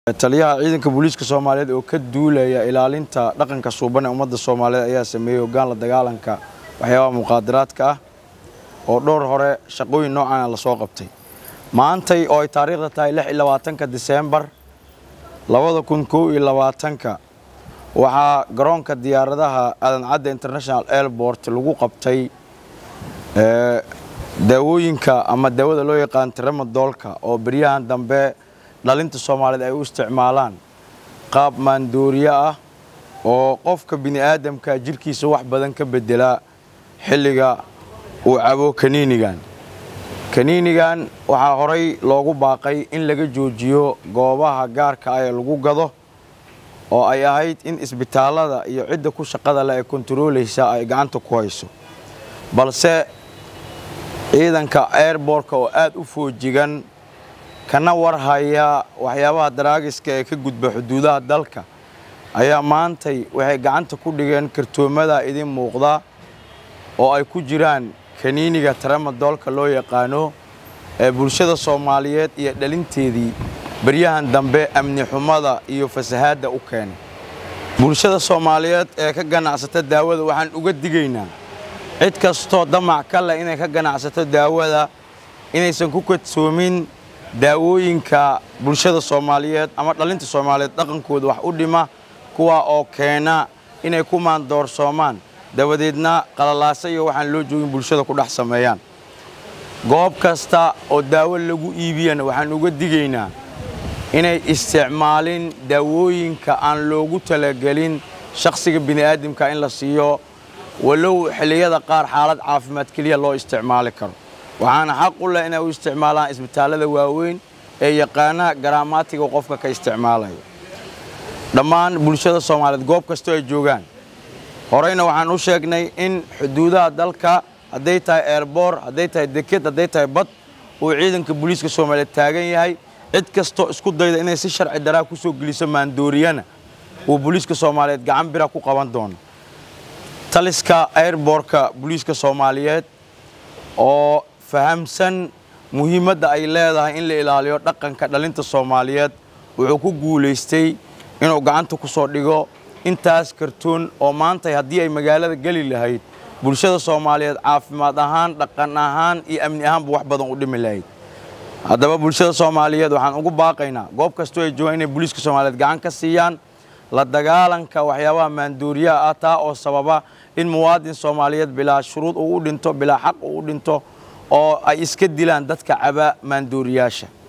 taliyaha ciidanka booliiska soomaaliyeed oo ka duulaya ilaalinta dhaqanka suuban ee ummadda soomaaliyeed ayaa sameeyey hoggaan la dagaalanka waxyaabaha muqaadaraadka ah oo dhowr hore shaqooyin noocaana lasoo qabtay maantay oo ay taariikhda tahay lix iyo labaatanka diseembar labada kun kow iyo labaatanka waxaa garoonka diyaaradaha aadan cadde international airport lagu qabtay daawooyinka ama daawada loo yaqaan tramadoolka oo beryahan dambe dhalinta soomaaliyeed ay u isticmaalaan qaab maandooriye ah oo qofka bini aadamka jirkiisa wax badan ka bedelaa xilliga uu cabo kaniinigan kaniinigan waxaa horay loogu baaqay in laga joojiyo goobaha gaarka ah ee lagu gado oo ay ahayd in isbitaallada iyo cidda ku shaqada leh ee kontaroolaysa ay gacanta ku hayso balse ciidanka airbortka oo aad u foojigan kana warhaya waxyaabaha daraagiska ee ka gudba xuduudaha dalka ayaa maantay waxay gacanta ku dhigeen kartoomada idin muuqda oo ay ku jiraan kaniiniga tramadoolka loo yaqaano ee bulshada soomaaliyeed iyo dhalinteedii beryahan dambe amni xumada iyo fasahaadda u keenay bulshada soomaaliyeed ee ka ganacsata daawada waxaan uga digaynaa cid kastoo damac ka leh inay ka ganacsato daawada inaysan ku kadsoomin daawooyinka bulshada soomaaliyeed ama dhalinta soomaaliyeed dhaqankooda wax u dhima kuwaa oo keena inay ku maandoorsoomaan dabadeedna qalalaasa iyo waxaan loo joogin bulshada ku dhex sameeyaan goob kasta oo daawo lagu iibiyana waxaan uga digaynaa inay isticmaalin daawooyinka aan loogu talagelin shakhsiga bini'aadamka in la siiyo walow xilliyada qaar xaalad caafimaad keliya loo isticmaali karo waxaana xaq u leh inay u isticmaalaan isbitaallada waaweyn ee yaqaana garaamaatiga qofka ka isticmaalaya dhammaan bulshada soomaaliyeed goob kastoo ay joogaan horeyna waxaan u sheegnay in xuduudaha dalka hadday tahay eerboor hadday tahay deked hadday tahay bad uu ciidanka booliiska soomaaliyeed taagan yahay cid kastoo isku dayda inay si sharci daraa ku soo geliso maandooriyana uu booliiska soomaaliyeed gacan bira ku qaban doono taliska airbortka booliiska soomaaliyeed oo fahamsan muhiimadda ay leedahay in la ilaaliyo dhaqanka dhalinta soomaaliyeed wuxuu ku guulaystay inuu gacanta ku soo dhigo intaas kartoon oo maantay haddii ay magaalada geli lahayd bulshada soomaaliyeed caafimaad ahaan dhaqan ahaan iyo amni ahaanba wax badan u dhimi lahayd haddaba bulshada soomaaliyeed waxaan ugu baaqaynaa goob kastoo ay joogaan inay booliiska soomaaliyeed gacan ka siiyaan la dagaalanka waxyaabaha maandooriyaha ah taa oo sababa in muwaadin soomaaliyeed bilaa shuruud uu u dhinto bilaa xaq uu u dhinto oo ay iska dilaan dadka caba maandooriyaasha